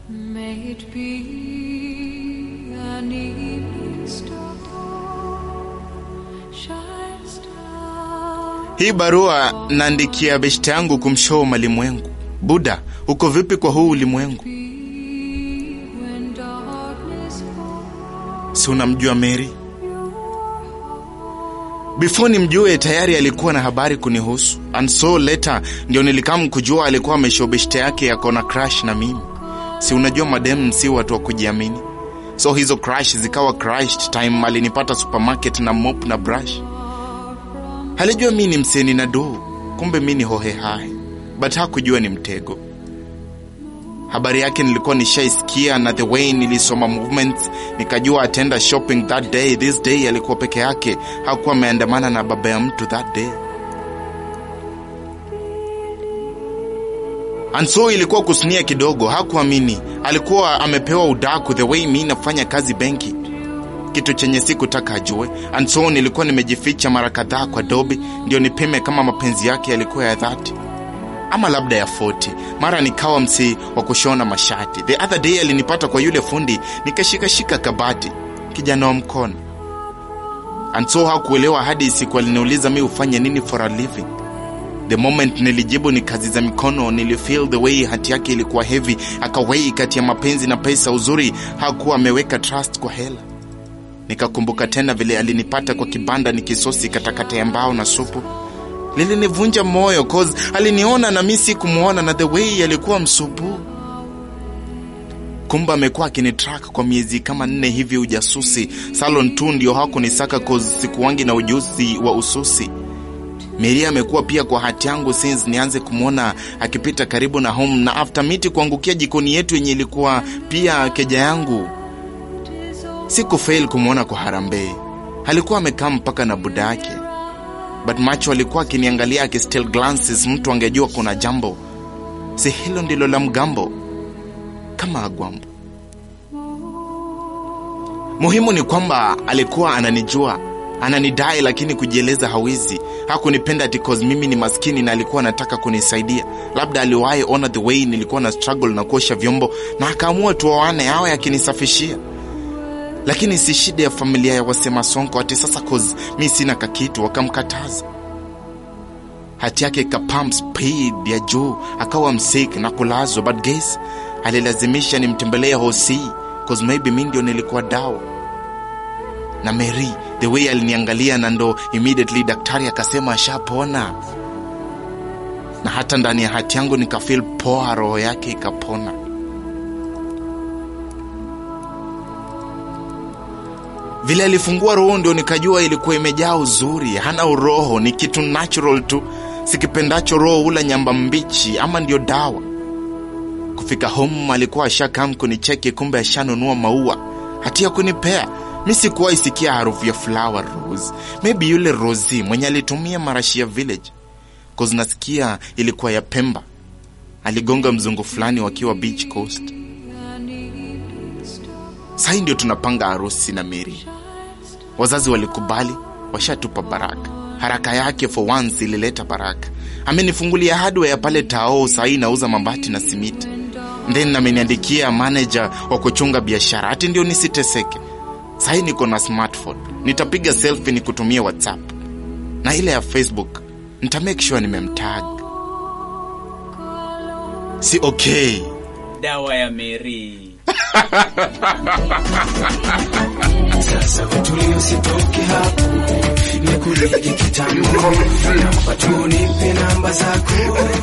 May it be an evening star shines down. Hii barua naandikia beshte yangu kumshow malimwengu. Buda, uko vipi kwa huu ulimwengu? When darkness falls, Si unamjua Mary? Before nimjue tayari alikuwa na habari kunihusu, and so later ndio nilikam kujua alikuwa ameshow beshte yake yako na crush na mimi. Si unajua madem si watu wa kujiamini, so hizo crush zikawa crushed time alinipata supermarket na mop na brush. Halijua mi ni mseni na do, kumbe mi ni hohe hai, but hakujua ni mtego. Habari yake nilikuwa nishaisikia na the way nilisoma movements nikajua atenda shopping that day. This day alikuwa peke yake, hakuwa ameandamana na baba ya mtu that day. And so ilikuwa kusunia kidogo, hakuamini. Alikuwa amepewa udaku the way mi nafanya kazi benki, kitu chenye sikutaka ajue. And so nilikuwa nimejificha mara kadhaa kwa dobi, ndio nipime kama mapenzi yake yalikuwa ya dhati ama labda ya 40. Mara nikawa msii wa kushona mashati. The other day alinipata kwa yule fundi, nikashikashika kabati, kijana wa mkono. And so hakuelewa hadi siku aliniuliza mi ufanye nini for a living. The moment nilijibu ni kazi za mikono, nilifeel the way hati yake ilikuwa heavy, akawei kati ya mapenzi na pesa. Uzuri hakuwa ameweka trust kwa hela. Nikakumbuka tena vile alinipata kwa kibanda nikisosi katakata ya mbao na supu lilinivunja moyo cause aliniona na mi sikumwona, na the way alikuwa msupu. Kumbe amekuwa akinitrack kwa miezi kama nne hivi, ujasusi salon tu ndio hakunisaka cause sikuwangi na ujuzi wa ususi. Mary amekuwa pia kwa hati yangu since nianze kumwona akipita karibu na home, na after miti kuangukia jikoni yetu yenye ilikuwa pia keja yangu, sikufail kumwona kwa harambee. Alikuwa amekaa mpaka na buda yake but macho alikuwa akiniangalia akistill glances, mtu angejua kuna jambo. Si hilo ndilo la mgambo kama agwambo. Muhimu ni kwamba alikuwa ananijua, ananidai, lakini kujieleza hawezi. Hakunipenda ati cause mimi ni maskini na alikuwa anataka kunisaidia. Labda aliwahi ona the way nilikuwa na struggle na kuosha vyombo na akaamua tuoane, awe akinisafishia lakini si shida ya familia ya wasema sonko ati sasa cause mi sina kakitu wakamkataza. Hati yake ikapam speed ya juu, akawa msik na kulazwa, but guess alilazimisha nimtembelee hosi cause maybe mi ndio nilikuwa dawa. Na Mary the way aliniangalia, na ndo immediately daktari akasema ashapona, na hata ndani ya hati yangu nikafeel poa, roho yake ikapona. Vile alifungua roho ndio nikajua ilikuwa imejaa uzuri, hana uroho, ni kitu natural tu. Sikipendacho roho ula nyamba mbichi, ama ndio dawa. Kufika home alikuwa ashakam kunicheki, kumbe ashanunua maua hati ya kunipea. Mi sikuwa isikia harufu ya flower rose, maybe yule Rosi mwenye alitumia marashi ya village, cause nasikia ilikuwa ya Pemba. Aligonga mzungu fulani wakiwa beach coast. Sahii ndio tunapanga harusi na Mary. Wazazi walikubali, washatupa baraka. Haraka yake for once ilileta baraka. Amenifungulia hardware ya pale Tao, sahii nauza mabati na simiti. Then ameniandikia manager wa kuchunga biashara, hati ndio nisiteseke. Sahii niko na smartphone, nitapiga selfie ni kutumia WhatsApp na ile ya Facebook nita make sure nimemtag. Si okay? dawa ya Mary. Sasa utulie usitoke hapo, nikulege kitambo, naomba tu nipe namba zako